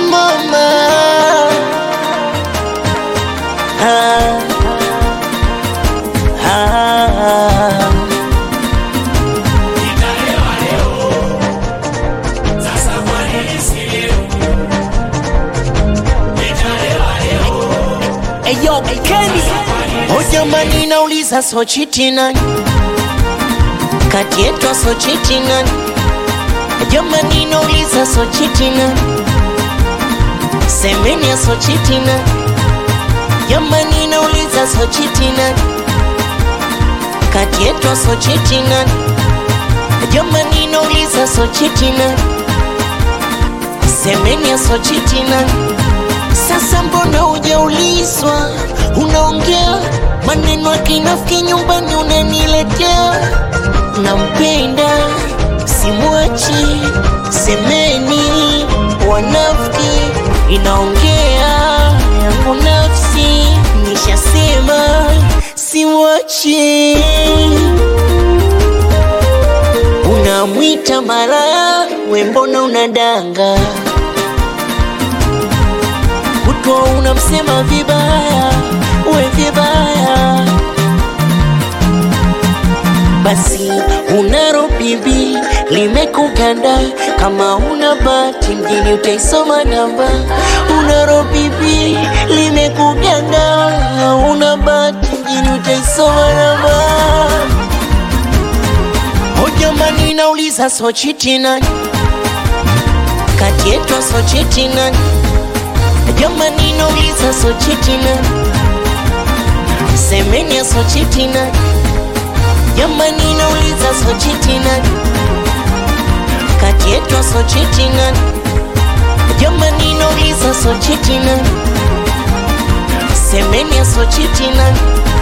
mama ah, ah. Eyo, Kenny. O jamani, nauliza sochiti nani kati yetu sochiti nani? Jamani, nauliza sochiti nani? Semeni ya sochiti nani? Jamani, nauliza sochiti nani kati yetu sochiti nani? Jamani, nauliza sochiti nani? Semeni ya sochiti nani? Sasa mbona hujaulizwa? Unaongea maneno ya kinafiki nyumbani unaniletea. Nampenda simwachi, semeni wanafiki, inaongea yangu nafsi, nishasema simwachi. Unamwita malaya, we mbona unadanga? kutwa unamsema vibaya, we vibaya. Basi unaro bibi limekuganda, kama una bahati mjini utaisoma namba. Unaro bibi limekuganda, una bahati mjini utaisoma namba. O jamani, nauliza sochiti nani kati yetu sochiti nani? Jamani, nauliza sochiti nani? Semeni ya sochiti nani? Jamani, nauliza sochiti nani? Kati yetu sochiti nani? Jamani, nauliza sochiti nani? Semeni ya sochiti nani?